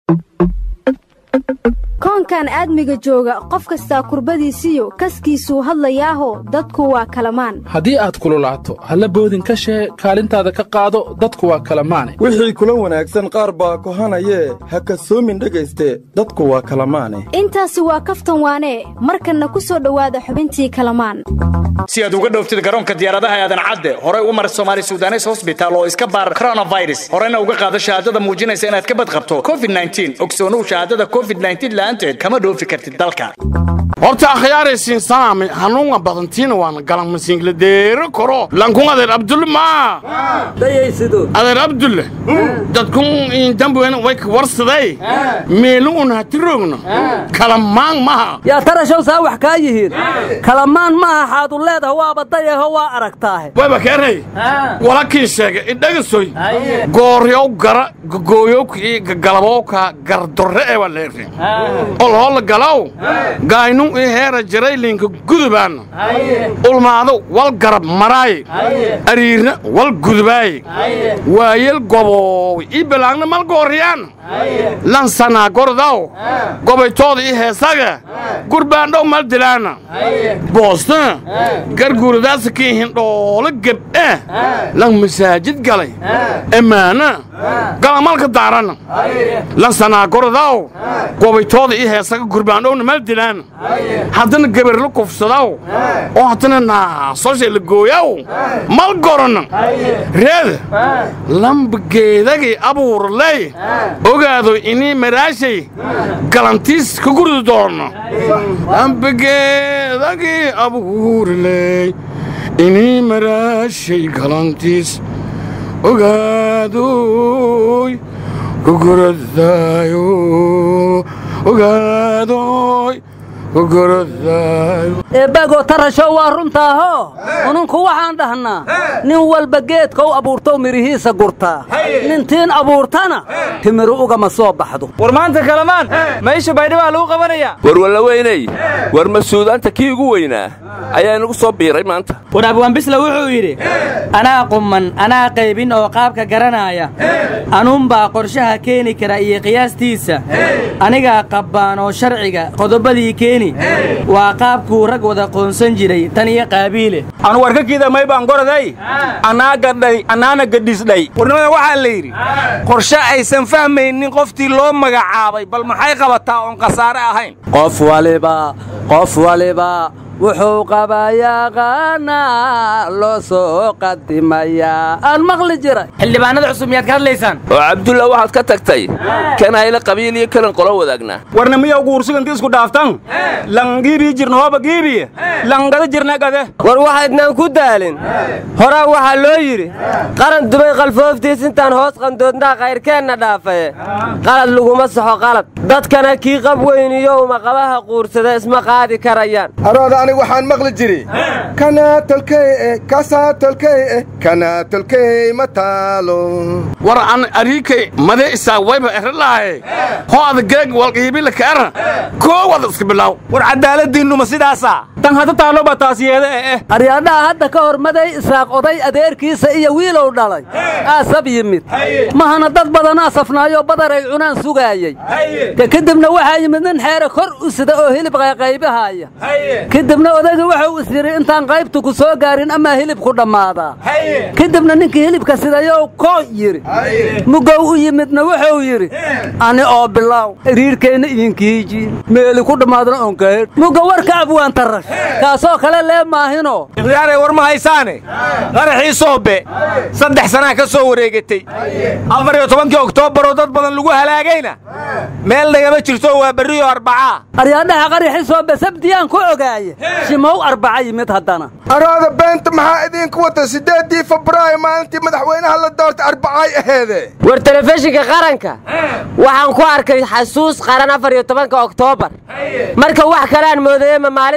koonkan aadmiga jooga qof kastaa kurbadiisiyo kaskiisuu hadlayaaho dadku waa kalamaan haddii aad kululaato halla boodin ka shee kaalintaada ka qaado dadku waa kalamaane wixii kula wanaagsan qaar baa kohanayee ha kasoomin dhegayste dadku waa kalamaane intaasi waa kaftan waanee markanna ku soo dhowaada xubintii kalamaan si aad uga dhooftid garoonka diyaaradaha aadan cadde horey u mar somaali sudanes hosbital oo iska baar coronavirus horena uga qaado shahaadada muujinaysa inaad ka badqabto covid ogsoonuhu shahaadada covid la'aanteed kama dhoofi kartid dalka horta akhyaaraysiin sanaami hanuunga badantiina waana galan masiingladeero koro lankun adeer abdulle maa adeer abdulle dadkun indambuena way ka warsaday meelu un hatiroogno kalamaan maha yaa tarashow saa wax kaa yihiin kalamaan maaha xaadu leedaha waaba dayaho waa aragtaahe wayba keenay walakiin sheega idhagasoy gooryow gara gogooyowkii gagalabowka gardorre ee waa leerin olhoolla galaw gaynun ii heera jaraylinka gudubaanna ulmaado wal garab maraaye ariirna wal gudubaaye waayel goboow ii belaangna mal gooriyaanna lansanaa gordaw gobaytooda ii heesaga gurbaandhow mal dilaana boostana garguuradaasa kii hindhoolo geb'e lan masaajid galay emmaana galamalka daarana lansanaa gordaw gobaytooda ii heesaga gurbaandhowna mal dilaana haddana gebarla kufsadaw oo haddana naasosha la gooyaw mal gorana reeda lambageedagii abuurley ogaado inii maraashay galantiis ka gurdi doono lambageedagii abuurley inii maraashay galantiis ogaadoy kuguradaayo ogaadoy eebbaagoo tarashow waa runtaahoo ununku waxaan dhahnaa nin walba geedka u abuurtow midhihiisa gurtaa nintiin abuurtana timiru ugama soo baxdo war maanta kalamaan maysha baydhibaa lagu qabanayaa war wallaweynay war masuudaanta kii ugu weynaa ayaa inagu soo biiray maanta war abwaanbisla wuxuu yidhi anaa qumman anaa qaybin oo qaabka garanaaya anuunbaa qorshaha keeni kara iyo qiyaastiisa anigaa qabbaan oo sharciga qodobadii keeni waa qaabkuu rag wada qoonsan jiray tan iyo qaabiile anu warkakiida may baan goraday annaa gadhay annaana gadhisdhay warnimada waxaa la yidhi qorshe aysan fahmaynin qoftii loo magacaabay bal maxay qabataa oon khasaare ahayn qof waliba qof waliba wuxuu qabayaqaanaa loo soo qadimayaa aan maqli jiray xildhibaanada cusub miyaad ka hadlaysaan oo cabdulla waxaad ka tagtay kan hayla qabiil iyo kalan qolo wadaagnaa warna miyaw guursiganti isku dhaaftan langiibii jirna hooba giibiye langada jirna gade war waxaydnaan ku daalin horaa waxaa loo yidhi qaran dumay qalfooftiis intaan hoos qandoodnaa kayrkeenna dhaafaye qalad laguma saxo qalad dadkana kii qab weyniyow maqabaha quursada isma qaadi karayaan arooda anigu waxaan maqli jiri kanaa tolkey eh kasaa tolkey eh kanaa tolkey ma taalo war an ariikay madee isaa wayba eralaaye hoo ada geeg walqiibila kaara koo wada iska bilaaw war cadaaladiinnuma sidaasaa tan hadda taaloba taas yeeda eh eh aryaadhaha hadda ka hor maday israaq oday adeerkiisa iyo wiilow dhalay aasab yimid mahana dad badanaa safnaayoo badaray cunaan sugaayey ka kadibna waxaa yimid nin xeere kor u sida oo hilib qayqaybahaaya kadibna odayga wuxuu is yidhi intaan qaybtu ku soo gaarin amaa hilibku dhammaadaa kadibna ninkii hilibka sidayow koo yidhi mugow u yimidna wuxuu yidhi ani oo bilaaw iriirkeenna idinkiiji meeli ku dhammaadna onkahedh muga warka abwaan tarash kaasoo kale lee maahino ikhyaarey war ma haysaane qaraxii soobe saddex sanaa ka soo wareegatay afar iyo tobankii oktoobaroo dad badan lagu halaagayna meel nagama jirto waa berriyo arbacaa aryaadhaha qaraxii soobe sabdiyaan ku ogaaye shimow arbaca yimid haddana arooda beenta maxaa idinku wata siddeeddii febraayo maalintii madaxweynaha la doortay arbacay aheede war telefishinka qaranka waxaan ku arkay xasuus qaran afar iyo tobanka oktoobar marka wax kaleaan moodayema maalintii masiibo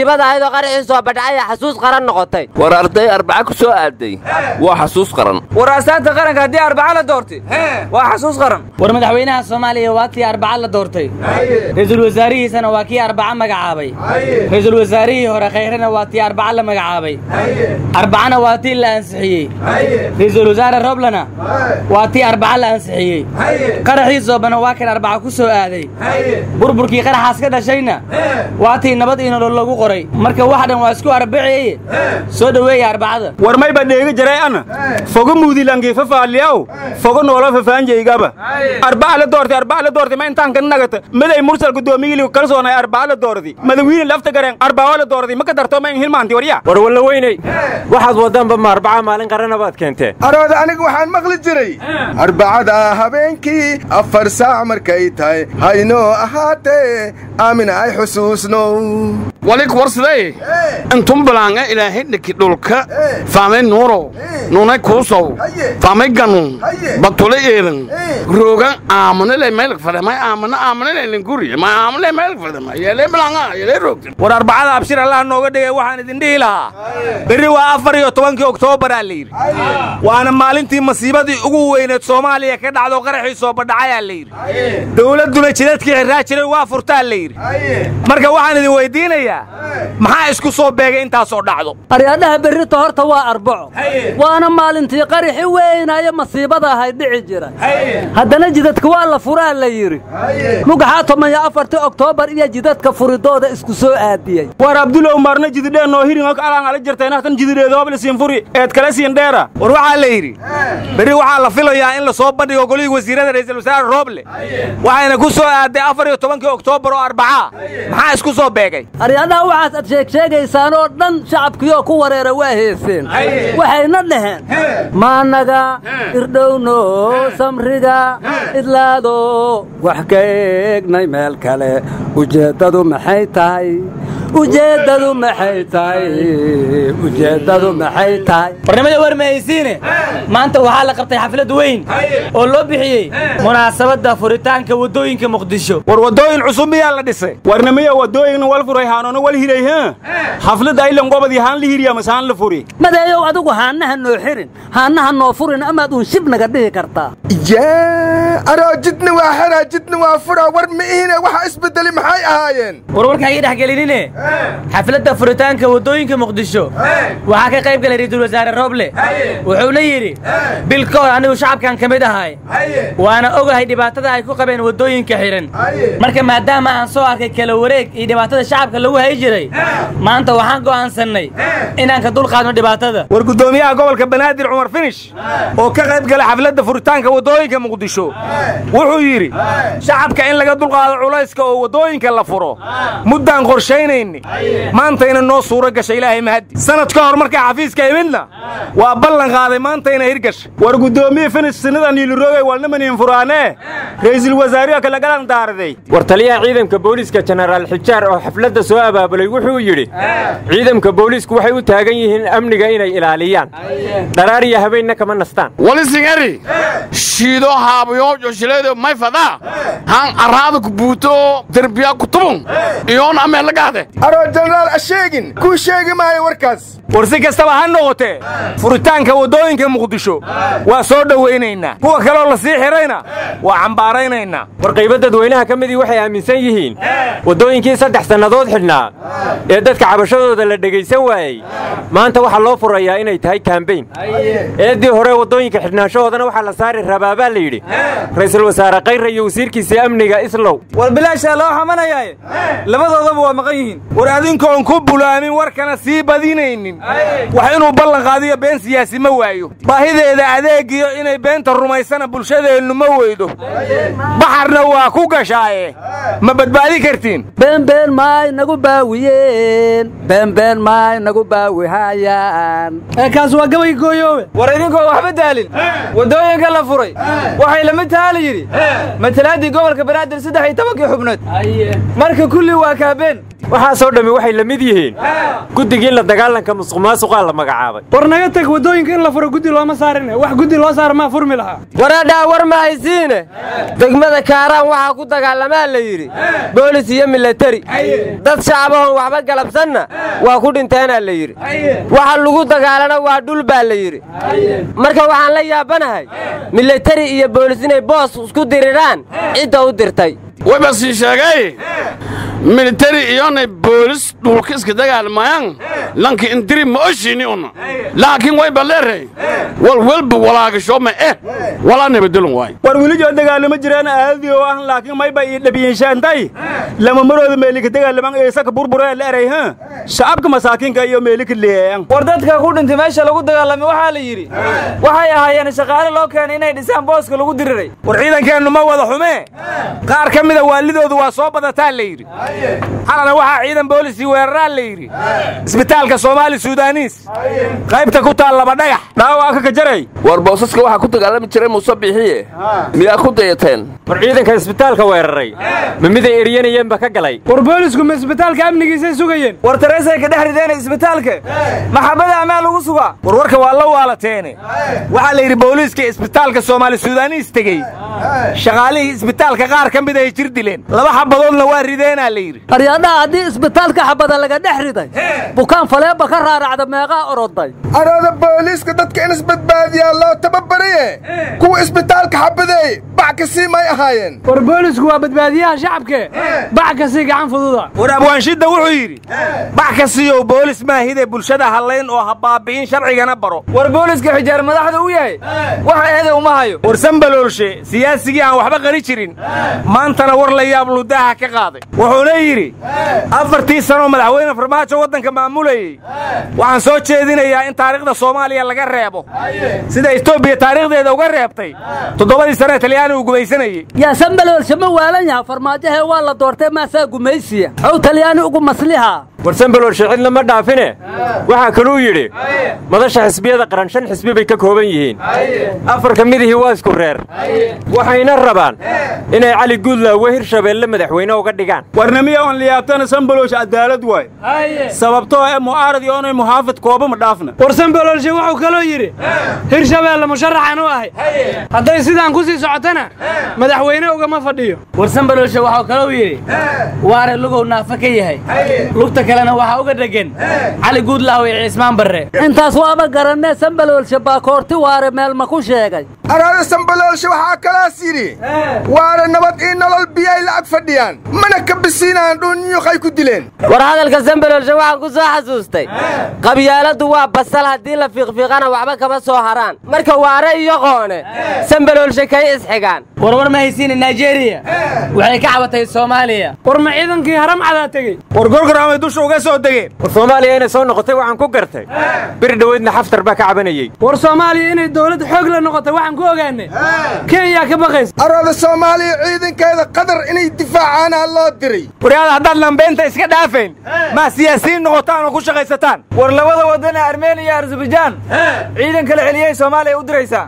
masiibada ahayd oo qaraxii soo badhacay ee xasuus qaran noqotay war arday arbaca ku soo aaday waa xasuus qaran war astaanta qaranka haddii arbaca la doortay waa xasuus qaran war madaxweynaha soomaaliya waa tii arbaca la doortay ra-iisul wasaarihiisana waa kii arbaca magacaabay ra-iisul wasaarihii hore khayrena waa tii arbaca la magacaabay arbacana waa tii la ansixiyey ra-iisul wasaare roblana waa tii arbaca la ansixiyey qaraxii soobana waa kan arbaca ku soo aaday burburkii qaraxaas ka dhashayna waa tii nabad iyo nolol lagu qoray marka wax dhan waa isku arbaceye soo dhoweeya arbacada war may ba dheegi jiray ana fogo muudilangi fafaaliyaw fogo noola fafaanjaygaba arbaca la doortay arbaca la doortay ma intaan ka nagata maday mursal gudoomiyili kalsoonay arbaca la doortay madawiine lafta gareen arbaca la doortay ma ka darto ma in hilmaanti warya war walla weynay waxaad waddaanba ma arbaca maalin qarana baad keentee arooda aniga waxaan maqli jiray arbacada habeenkii afar saac markay tahay haynoo ahaatee aamin ay xusuusno walik warsaday intum balaanga ilaahay dhiki dhulka faamay nuurow nunay kuusow faamay ganuun batule eelan rooga aamanale meelk fadamay aamana aamanale linguri ma aamanale meelk fadamay yeelay balanga yeelay roogtin war arbacada abshir allah nooga dhigay waxaan idin dhihi lahaa berri waa afar iyo tobankii oktoobaraa la yidhi waana maalintii masiibadii ugu weyneed soomaaliya ka dhacdo qaraxii soo badhacayaa la yidhi dowladduna jidadkii xirraa jiray waa furtaa la yidhi marka waxaan idin weydiinayaa maxaa isku soo beegay intaasoo dhacdo aryaadhaha berrito horta waa arbaco waana maalintii qaraxi weynaayo masiibada ahayd dhici jira haddana jidadka waa la furaa la yidhi mugaxaa toban iyo afartii oktoobar iyo jidadka furidooda isku soo aadiyey war abdulow maarna jididhee noo hirin alaan ala jirtay nahtan jididheedoobla siin furi eed kala siin dheera war waxaa la yidhi berri waxaa la filayaa in la soo bandhigo golihii wasiirada ra'iisul wasaare rooble waxayna ku soo aaday afar iyo tobankii oktoobar oo arbacaa maxaa isku soo beegay aryaadaha waxaas ad sheegsheegaysaan oo dhan shacabkiioo ku wareera waa heeseen waxayna dhaheen maanaga irdhowno samriga idlaado wax ka eegnay meel kale ujeeddadu maxay tahay ujeeddadu maxay tahay ujeeddadu maxay tahay warnimada war mahaysiine maanta waxaa la qabtay xaflad weyn oo loo bixiyey munaasabadda furitaanka waddooyinka muqdisho war waddooyin cusub miyaa la dhisay warnimiya waddooyinna wal furay haanoona wal hiray ha xafladda aylan gobadii haan la hiriya mase haan la furi madeeyow adigu haannaha noo xirin haannaha noo furin amaad uun shibnaga dhihi kartaa yaa aroo jidna waa xeraa jidna waa furaa war mi'ihine waxa isbeddeli maxay ahaayeen warwarka ii dhex gelinine xafladda furitaanka waddooyinka muqdisho waxaa ka qayb galay ra'iisul wasaare roble wuxuuna yidhi bil ka hor anigu shacabkan ka mid ahay waana ogahay dhibaatada ay ku qabeen waddooyinka xidhan marka maadaama aan soo arkay kala wareeg iyo dhibaatada shacabka lagu hay jiray maanta waxaan go'aansannay inaan ka dulqaadno dhibaatada war guddoomiyaha gobolka banaadir cumar finish oo ka qayb galay xafladda furitaanka waddooyinka muqdisho wuxuu yidhi shacabka in laga dulqaado culayska oo waddooyinka la furo muddaan qorshaynayni maantayna noo suuro gashay ilaahay mahaddi sanad ka hor markaa xafiiska imidna waa ballan qaaday maantayna hirgashay war guddoomiye finish sinada niiliroogay walnimaniin furaanee ra'iisul wasaariha kalagalan daaraday war taliyaha ciidanka booliiska jenaraal xijaar oo xafladda soo abaabulay wuxuu yidhi ciidanka booliisku waxay u taagan yihiin amniga inay ilaaliyaan dharaar iyo habeenna kama nastaan walisingari shiido haabayo joshileedo may fadaa han araada ku buuto derbiya ku tubun iyoon ameelagaade aroo jenaraal ha sheegin kuu sheegi maayo warkaas war si kastaba ha noqotee furitaanka waddooyinka muqdisho waa soo dhowaynaynaa kuwa kaloo la sii xidhayna waa cambaaraynaynaa war qaybo dadweynaha ka midii waxay aaminsan yihiin waddooyinkii saddex sannadood xidhnaa ee dadka cabashadooda la dhegaysan waayey maanta waxaa loo furayaa inay tahay kaambayn eeddii hore waddooyinka xidhnaanshahoodana waxaa la saari rabaa baa la yidhi ra'iisul wasaare kayra iyo wasiirkiisa amniga islow war bilaashaa loo xamanayaaye labadoodaba waa maqan yihiin war adinkoon ku bulaamin warkana sii badinaynin wax inuu ballan qaadiyo been siyaasi ma waayo baahideeda adeegiyo inay beenta rumaysana bulshadeennu ma weydo baxarna waa ku gashaaye ma badbaadi kartiin beenbeen maay nagu baawiyeen beenbeen maay nagu baawihayaan kaas waa gabay gooyoowe war idinkoo waxba daalin waddooyinka la furay waxay lamid tahaa la yidhi matalaaddii gobolka banaadir saddex iyo tobankii xubnood marka kulli waa kaabeen waxaasoo dhammi waxay la mid yihiin guddigii la dagaalanka musuqmaasuqaa la magacaabay war naga teg waddooyinka in la furo guddi looma saarin wax guddi loo saara maa furmi lahaa waradhaa war ma haysiine degmada kaaraan waxaa ku dagaalamaa la yidhi boolis iyo milatari dad shacabahoon waxba galabsanna waa ku dhinteenaa la yidhi waxa lagu dagaalana waa dhul baa la yidhi marka waxaan la yaabanahay milatari iyo boolis inay boos isku diriraan cidda u dirtay wayba sii sheegay militari iyonay boolis dhulka iska dagaalmayaan lanki indiri ma oshini una laakiin wayba leeray wal welba walaagashooma eh walaa nabadgelun waay war wilijoo dagaalamo jiraan aadii oo ah laakiin mayba ii dhabiyinshaantay lama marooda meelika dagaalaman eesaka burburee la eray ha shacabka masaakiinka iyo meelika leeyan war dadka ku dhintay meesha lagu dagaalamay waxaa la yidhi waxay ahaayeen shaqaale loo keenay inay dhisaan booska lagu diriray war ciidankeennu ma wada xumee qaar ka mida waalidoodu waa soo badataa la yidhi xalana waxaa ciidan boolisii weeraraa la yidhi isbitaalka soomaali sudaaniis qaybta ku taal laba dhagax dhaawaa ka kajaray war boosaska waxaa ku dagaalami jiray muuse biixiye miyaa ku dayateen war ciidanka isbitaalka weeraray ma miday eryanayeenba ka galay war boolisku ma isbitaalka amnigiisay sugayeen war tareesay ka dhex rideen isbitaalka maxabada amaa lagu sugaa warwarka waa la waalateene waxaa la yidhi booliiska isbitaalka soomaali sudaaniis tegey shaqaalihii isbitaalka qaar ka mid ay jir dileen laba xabadoodna waa rideenaa la yidhi aryadhaha haddii isbitaalka xabada laga dhex riday bukaan faleeba ka raaracda meeqaa oroday arooda booliiska dadka in isbadbaadiyaa loo tababariye kuwa isbitaalka xabadeey bac kasii may ahaayeen war boolisku waa badbaadiyaha shacabke bac kasii gacan fududa war abwaanshidda wuxuu yidhi bac ka siiyow boolis maahide bulshada hallayn oo ha baabi'in sharcigana baro war booliska xijaar madaxda u yahay waxa eede uma hayo war sambaloolshe siyaasigii aan waxba qari jirin maantana war la yaab ludaaha ka qaaday wuxuuna yidhi afartii sanoo madaxweyne farmaajo waddanka maamulayey waxaan soo jeedinayaa in taariikhda soomaaliya laga reebo sida etoobiya taariikhdeeda uga reebtay toddobadii sane talyaani uu gumaysanayey yaa sambaloolshe ma waalan yaha farmaajahee waa la doortay maasaa gumaysiya xow talyaani ugu masliha war sambaloolshe cidna ma dhaafine waxaa kaluu yidhi madasha xisbiyada qaran shan xisbi bay ka kooban yihiin afar ka midihii waa isku reer waxayna rabaan inay cali guudlaawe hirshabeelle madaxweyne uga dhigaan warnamiya on liyaabtana sambaloolshe cadaalad waay sababtoo ee mu'aarad iyo onay muxaafid kooba ma dhaafna war sambaloolshe wuxuu kaloo yidhi hirshabeelle musharaxan u ahay hadday sidaan ku sii socotana madaxweyne ugama fadhiyo war sambaloolshe waxuu kalou yidhi waare lugow naafa ka yahay lugta kalena waxaa uga dhegan cali guudlaawe iyo ciismaan barre intaas waaba garanee sambaloolshe baakoorti waare meel ma ku sheegay araada sambaloolshe waxaa kalaas yidhi waare nabad ii nolol biyay lacag fadhiyaan mana ka bisiinaan dhuunyuuqay ku dileen war hadalka sambaloolshe waxaan ku soo xasuustay qabyaaladdu waa basal haddii la fiiqfiiqana waxba kama soo haraan marka waare iyo qoone sambaloolshe kay isxigaan warwar ma haysiina naijeeriya waxay ka cabatay soomaaliya war ma ciidankii haram cadaa tegey war gorgoramay dusha uga soo degeen war soomaaliya inay soo noqotay waxaan ku gartay biri dhoweydna xaftar baa ka cabanayey war soomaaliya inay dawlad xoog la noqotay waxaan ku ogaanay kenya ka baqaysa arooda soomaaliya ciidankeeda qatar inay difaacaanaa loo diray waryaada haddaad lambeynta iska dhaafayn maa siyaasiyiin noqotaan oo ku shaqaysataan war labada waddan ee armeniya iyo arzabajaan ciidan kala celiyey soomaaliya u diraysaa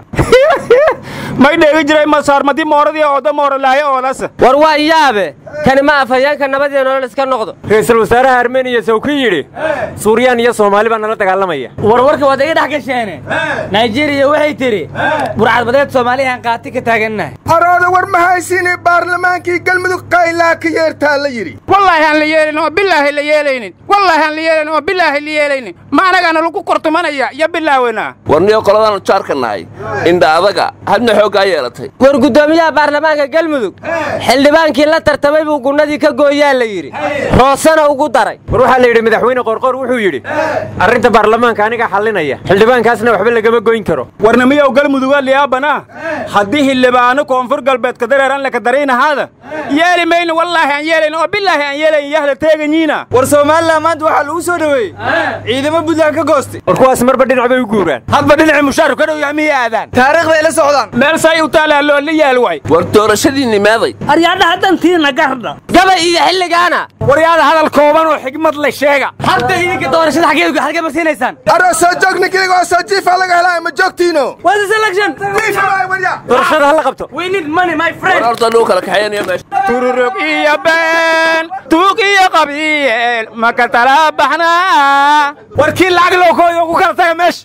may dheegi jiray masaarmadi mooradii ooda moorolaaye oolasa war waa yaabe kani ma afhayeenka nabad iyo nolol iska noqdo ra'iisul wasaaraha armeniya sawki yidhi suuriyaan iyo soomaali baa nala dagaalamaya warwarka waad iga dhex gasheene naijeeriya waxay tidhi burcadbadeed soomaaliyahan qaati ka taagannahay arooda war ma haysiinay baarlamaankii galmudug qaylaa ka yeertaa la yidhi wallaahi aan la yeelin oo bilaahi la yeelaynin wallaahi aan la yeelin oo bilaahi la yeelaynin ma anagaana lagu kortumanaya iyo bilaawena warniyo qoladaanu jaarka nahay indha adaga hadna xooggaa yeelatay war guddoomiyaha baarlamaanka galmudug xildhibaankii la tartamay buu gunnadii ka gooyaa la yidhi roosana ugu daray war waxaa la yidhi madaxweyne qorqor wuxuu yidhi arrinta baarlamaanka aniga xallinaya xildhibaankaasna waxba lagama goyn karo warnamiyow galmuduga liyaabana haddii xildhibaano koonfur galbeedka dareeran laka daraynahaada yeeli mayno wallaahi aan yeelayn oo bilaahi aan yeelayn yahla teeganyiina war somalilan maanta waxaa lagu soo dhoweeyey ciidamo buntland ka goostay war kuwaas marba dhinac bay u guuraan hadba dhinacii mushaaru ka dhow yahay miyay aadaan taariikhday la socdaan meel say u taalaa loo la yaal way war doorashadii nimaaday aryadhaha dantiina qardha gabay iyo xilligaana waryaada hadal kooban oo xigmad le sheega hadda idinka doorashada xageed xagee ma siinaysaan aroo soo joog ninkayga oo soo jiifa laga helaa ma joogtiino What's the selection? doorashada hala qabto We need money, my friend. horta lagu kala kaxeynaya meesha tururug iyo been tuug iyo qabiil ma ka tala baxnaa warkii lacag loo kooyo ku kala taga meesha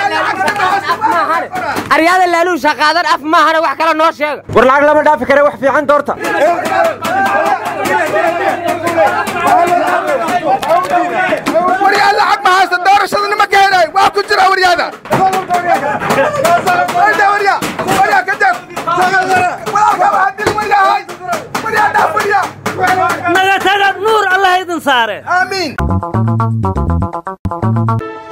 aryaada laaluusha qaadan af maahana wax kale noo sheega war lacag lama dhaafi kare wax fiican doorta waryaa lacag ma haysta doorashada nima ka helay waa ku jira waryaada waryaa waryaa waryaa ka deg waryaa hadil waryaa hay waryaa dhaaf waryaa naga taga nuur allah idin saare aamiin